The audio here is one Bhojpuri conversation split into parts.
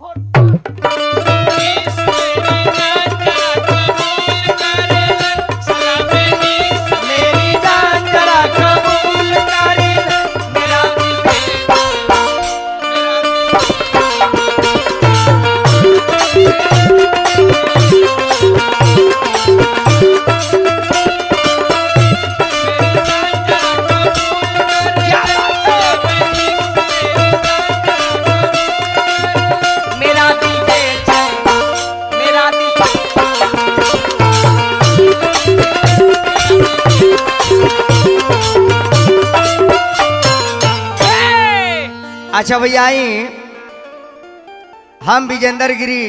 मेरी जान जरा कबूल कर ले, मेरा दिल मेरा दिल दे चैन, मेरा दिल अच्छा भैया आई हम विजेंद्र गिरी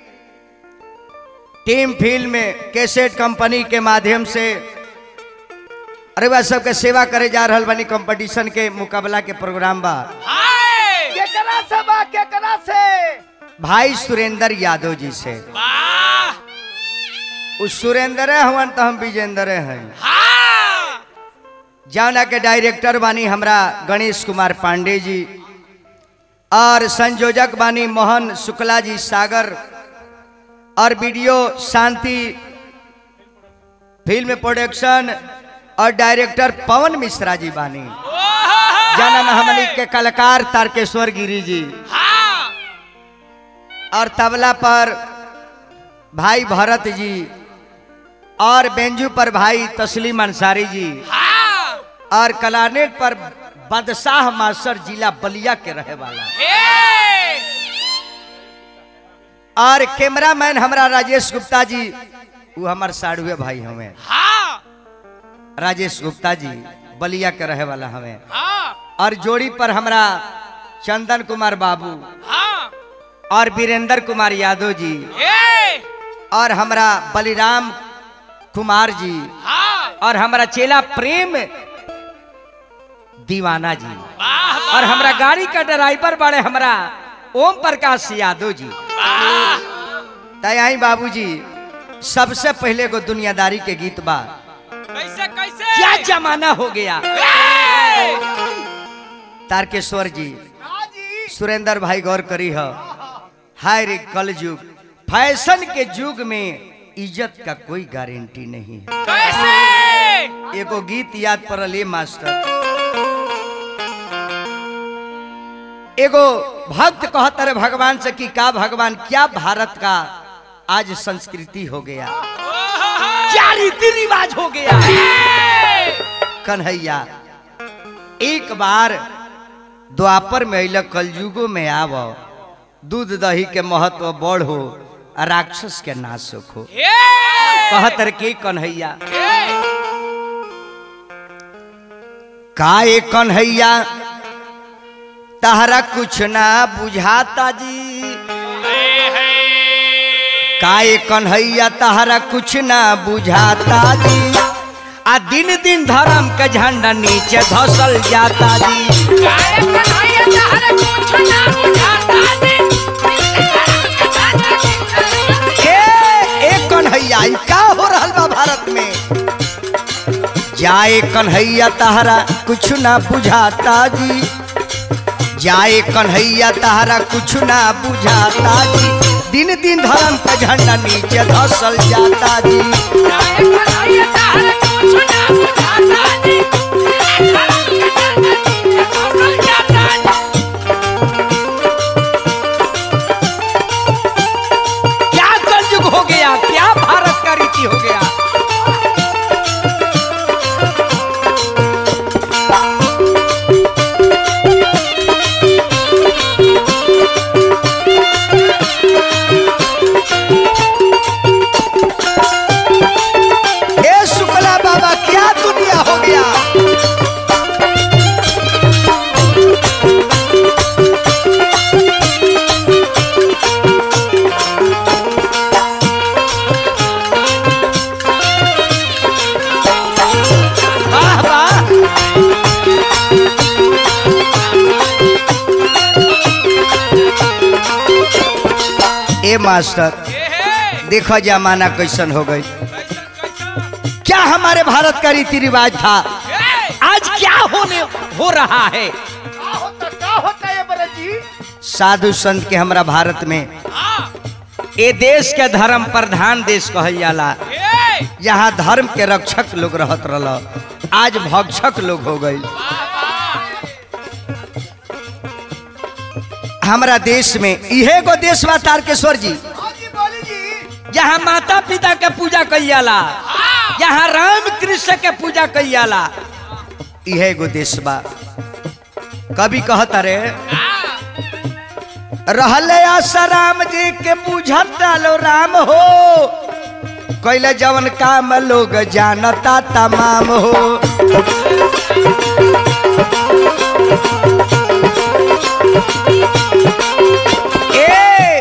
टीम फिल्म में कैसेट कंपनी के माध्यम से अरे बा सबके सेवा करे जा रहल बानी कंपटीशन के मुकाबला के प्रोग्राम बा केकरा से बा केकरा से भाई सुरेंद्र यादव जी से उस सुरेंद्र हवन तो हम विजेंद्र हैं जौना के डायरेक्टर बानी हमरा गणेश कुमार पांडे जी और संयोजक बानी मोहन शुक्ला जी सागर और वीडियो शांति फिल्म प्रोडक्शन और डायरेक्टर पवन मिश्रा जी बानी जन्म हमनी के कलाकार तारकेश्वर गिरी जी और तबला पर भाई भरत जी और बेंजू पर भाई तस्लीम अंसारी जी और कलानेट पर बदशाह मास्टर जिला बलिया के रहे वाला और कैमरामैन हमरा राजेश गुप्ता जी वो हमार साढ़ुए भाई हमें राजेश गुप्ता जी बलिया के रहे वाला हमें और जोड़ी पर हमरा चंदन कुमार बाबू और वीरेंद्र कुमार यादव जी और हमरा बलिराम कुमार जी और हमरा चेला प्रेम दीवाना जी और हमरा गाड़ी का ड्राइवर बड़े हमरा ओम प्रकाश यादव जी तय बाबूजी सबसे पहले को दुनियादारी के गीत बा कैसे कैसे क्या जमाना हो गया तारकेश्वर जी सुरेंद्र भाई गौर करी हो हाय रे कल युग फैशन के युग में इज्जत का कोई गारंटी नहीं है कैसे एगो गीत याद पड़ल ये मास्टर एगो भक्त कहता रहे भगवान से कि का भगवान क्या भारत का आज संस्कृति हो गया क्या रीति रिवाज हो गया कन्हैया एक बार द्वापर में अल कलयुगो में आव दूध दही के महत्व बढ़ हो आ राक्षस के नाश हो कहत रहे के कन्हैया काए कन्हैया तहरा कुछ ना बुझाता जी काए कन्हैया तहरा कुछ ना बुझाता जी आ दिन दिन धर्म के झंडा नीचे धसल जाता जी ए ए कन्हैया ई का हो रहल बा भारत में जाए कन्हैया तहरा कुछ ना बुझाता जी जाए कन्हैया तहरा कुछ ना बुझाता जी दिन दिन धर्म का झंडा नीचे धसल जाता जी क्या कलयुग हो गया क्या भारत का रीति हो गया हे शुक्ला बाबा क्या दुनिया हो गया वाह वाह ए मास्टर देखो जमाना कैसन हो गई क्या हमारे भारत का रीति रिवाज था आज क्या होने हो रहा है का होता का होता है बरे जी साधु संत के हमरा भारत में हाँ ए देश के धर्म प्रधान देश कहल जाला ए यहाँ धर्म के रक्षक लोग रहत रहल आज भक्षक लोग हो गई हमरा देश में इहे गो देश बा तारकेश्वर जी हाँ जी बोली जी जहाँ माता पिता के पूजा कई जाला जहाँ राम कृष्ण के पूजा कई जाला इहे गो देश बा कभी कहत रे रहले आसाराम जी के बुझत डालो राम हो कैले जवन काम लोग जानता तमाम हो ए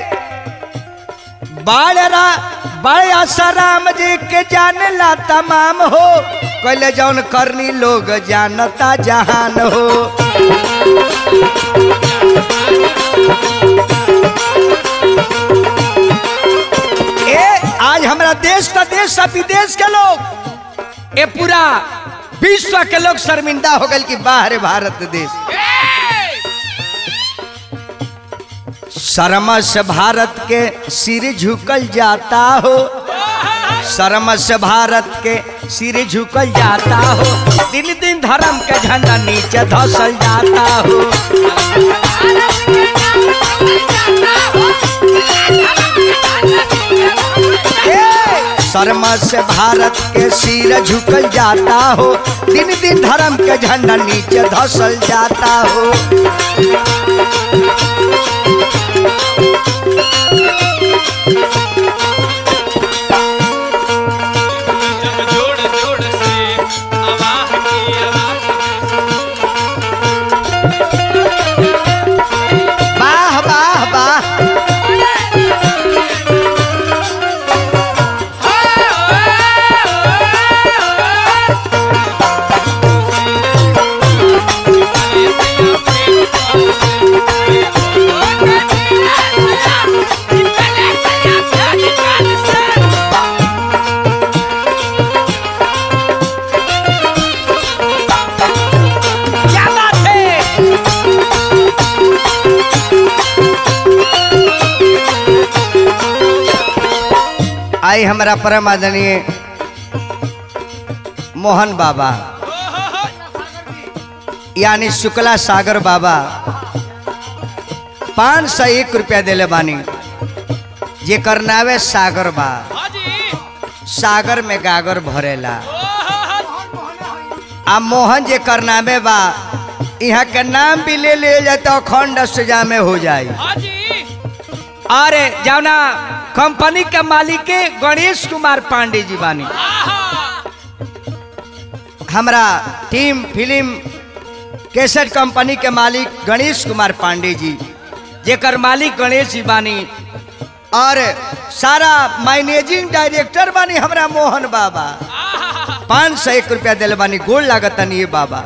बाड़रा बड़े आसाराम जी के जानला तमाम हो कैले जवन करनी लोग जानता जहान हो ए आज हमारा देश का देश सब विदेश के लोग ए पूरा विश्व के लोग शर्मिंदा हो गए कि बाहर भारत देश शर्म से भारत के सिर झुकल जाता हो शर्म से भारत के सिर झुकल जाता हो दिन दिन धर्म के झंडा नीचे धसल जाता हो ए, शर्म से भारत के सिर झुकल जाता हो दिन दिन धर्म के झंडा नीचे धसल जाता हो जब जोड़ जोड़ से आवाज की आवाज वाह वाह वाह क्या बात है आई हमारा परम आदरणीय मोहन बाबा यानी शुक्ला सागर बाबा पाँच सौ एक रुपया दिले बानी जेकर नावे सागर बा हाजी सागर में गागर भरेला आ मोहन जेकर नामे बा यहाँ के नाम भी ले ले जाए तो अखंड सजा में हो जाए हाजी अरे जौना कंपनी के मालिक के गणेश कुमार पांडे जी बानी हमरा टीम फिल्म कैसेट कंपनी के मालिक गणेश कुमार पांडे जी जेकर मालिक गणेश जी बानी और सारा मैनेजिंग डायरेक्टर बानी हमरा मोहन बाबा पाँच सौ एक रुपया दिल बानी गोल लागत ये बाबा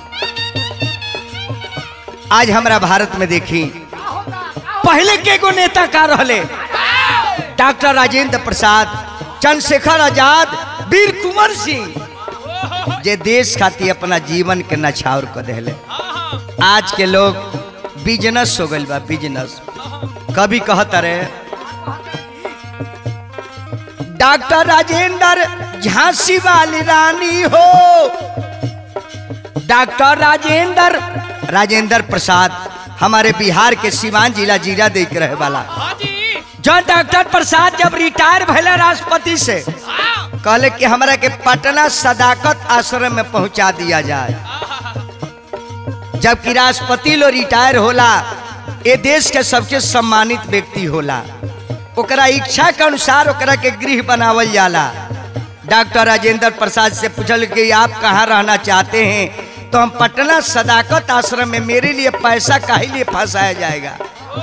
आज हमरा भारत में देखी पहले के गो नेता का रहले डॉक्टर राजेंद्र प्रसाद चंद्रशेखर आजाद वीर कुंवर सिंह जे देश खातिर अपना जीवन के नछावर कर दिले आज के लोग बिजनेस हो गइल बा बिजनेस कभी कहत रहे डॉक्टर राजेंद्र झांसी वाली रानी हो डॉक्टर राजेंद्र राजेंद्र प्रसाद हमारे बिहार के सिवान जिला जिला देख रहे वाला हाजी जो डॉक्टर प्रसाद जब रिटायर भैले राष्ट्रपति से कहले कि हमरा के पटना सदाकत आश्रम में पहुंचा दिया जाए जबकि राष्ट्रपति लो रिटायर होला ये देश के सबसे सम्मानित व्यक्ति होला ओकरा इच्छा के अनुसार ओकरा के गृह बनावल जाला डॉक्टर राजेंद्र प्रसाद से पूछल कि आप कहाँ रहना चाहते हैं तो हम पटना सदाकत आश्रम में मेरे लिए पैसा काहे लिए फंसाया जाएगा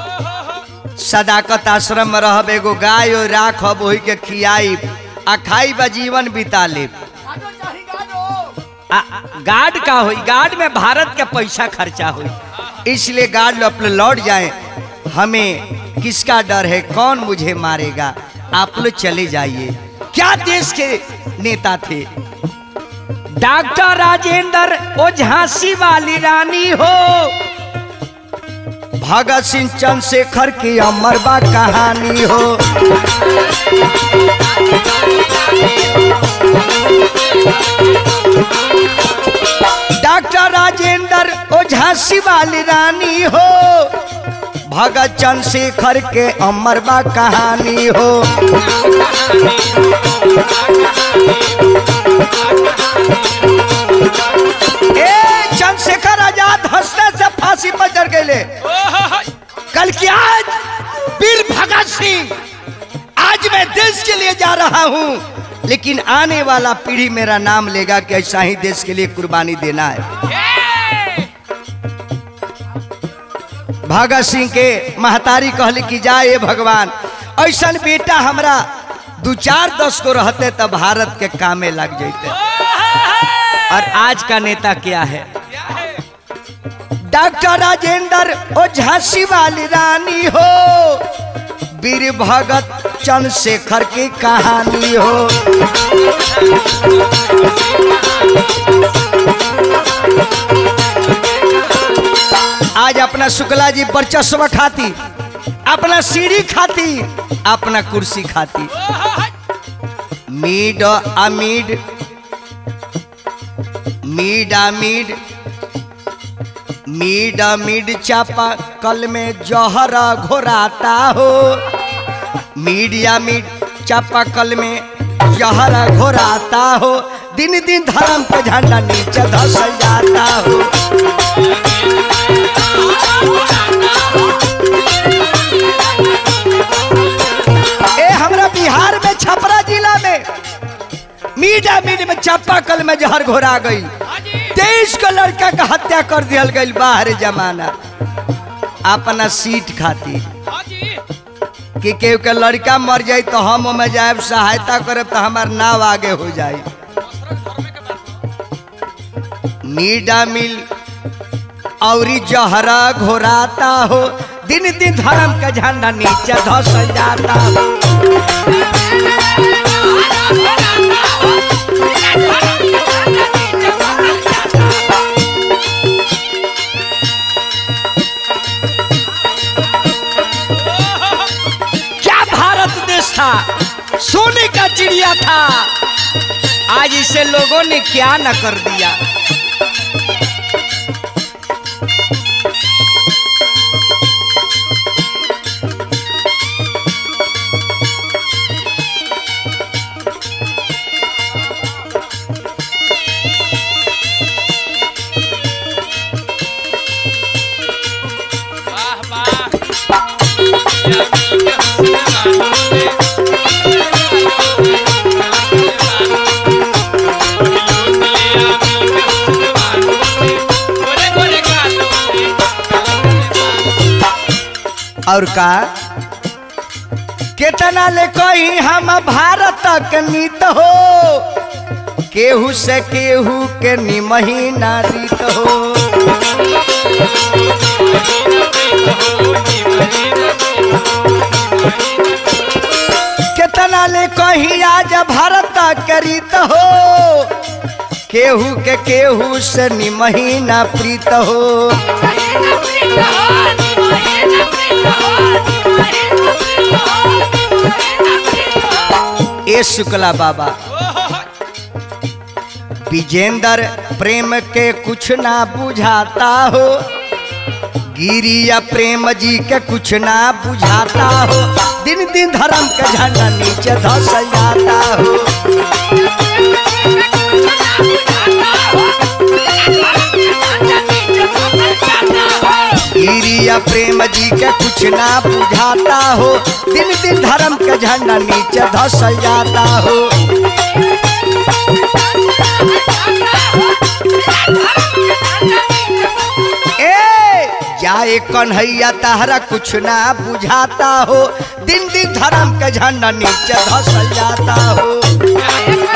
सदाकत आश्रम में रहब एगो गाय और राखब वही के खियाई आ खाई बा जीवन बिता लेब गाजो चाही गाजो आ- आ- गार्ड का हुई गार्ड में भारत के पैसा खर्चा हुई इसलिए गार्ड लोग अपने लौट जाए हमें किसका डर है कौन मुझे मारेगा आप लोग चले जाइए क्या देश के नेता थे डॉक्टर राजेंद्र ओ झांसी वाली रानी हो भगत सिंह चंद्रशेखर की अमर बा कहानी हो डॉक्टर राजेंद्र ओझा शिवाली रानी हो भगत चंद्रशेखर के अमर बा कहानी हो ए चंद्रशेखर आजाद हंसने से फांसी पर चढ़ गए कल की आज वीर भगत सिंह आज मैं देश के लिए जा रहा हूं लेकिन आने वाला पीढ़ी मेरा नाम लेगा कि ऐसा ही देश के लिए कुर्बानी देना है भगत सिंह के महतारी कहली कि जाए भगवान ऐसा बेटा हमरा दू चार दस को रहते तब भारत के कामे लग जैते और आज का नेता क्या है डॉक्टर राजेंद्र ओ झांसी वाली रानी हो वीर भगत चंद्रशेखर की कहानी हो आज अपना शुक्ला जी वर्चस्व खाती अपना सीढ़ी खाती अपना कुर्सी खाती मीड अमीड मीड अमीड मीड मीड चापा कल में जहर घोराता हो मीडिया मीड चापा कल में जहर घोराता हो दिन दिन धर्म के झंडा नीचे धसल जाता हो ए हमरा बिहार में छपरा जिला में मीडिया मीड में चापाकल में जहर घोरा गई तेईस को लड़का का हत्या कर दिया गई बाहर जमाना अपना सीट खातिर कि केहू के लड़का मर जाई तो हम ओमे जाए सहायता करे तो हमार नाव आगे हो जाई मीडा मिल औरी जहरा घोराता हो दिन दिन धर्म का झंडा नीचे धसल जाता हो क्या भारत देश था सोने का चिड़िया था आज इसे लोगों ने क्या न कर दिया वाह वाह और का केतना ले कही हम भारत के नीत हो केहू से केहू के निमही नारित हो केतना ले कही आज भारत के रीत हो केहू के केहू से निमही ना प्रीत हो ए शुक्ला बाबा विजेंद्र प्रेम के कुछ ना बुझाता हो गिरी या प्रेम जी के कुछ ना बुझाता हो दिन दिन धर्म के झंडा नीचे धसल जाता हो गिरी या प्रेम जी के कुछ ना बुझाता हो दिन दिन धर्म के झंडा नीचे धसल जाता हो ए जाए कन्हैया तहरा कुछ ना बुझाता हो दिन दिन धर्म के झंडा नीचे धसल जाता हो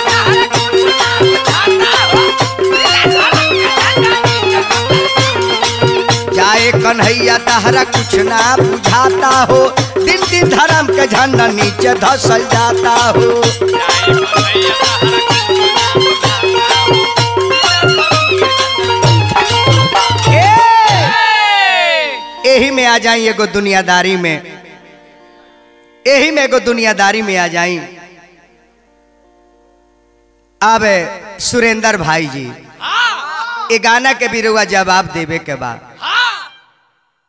जाए कन्हैया तहरा कुछ ना बुझाता हो दिन दिन धर्म के झंडा नीचे धसल जाता हो ए, यही आ जाई एगो दुनियादारी में यही में एगो दुनियादारी में आ जाई अब सुरेंद्र भाई जी ये गाना के भी रुआ जवाब देवे के बाद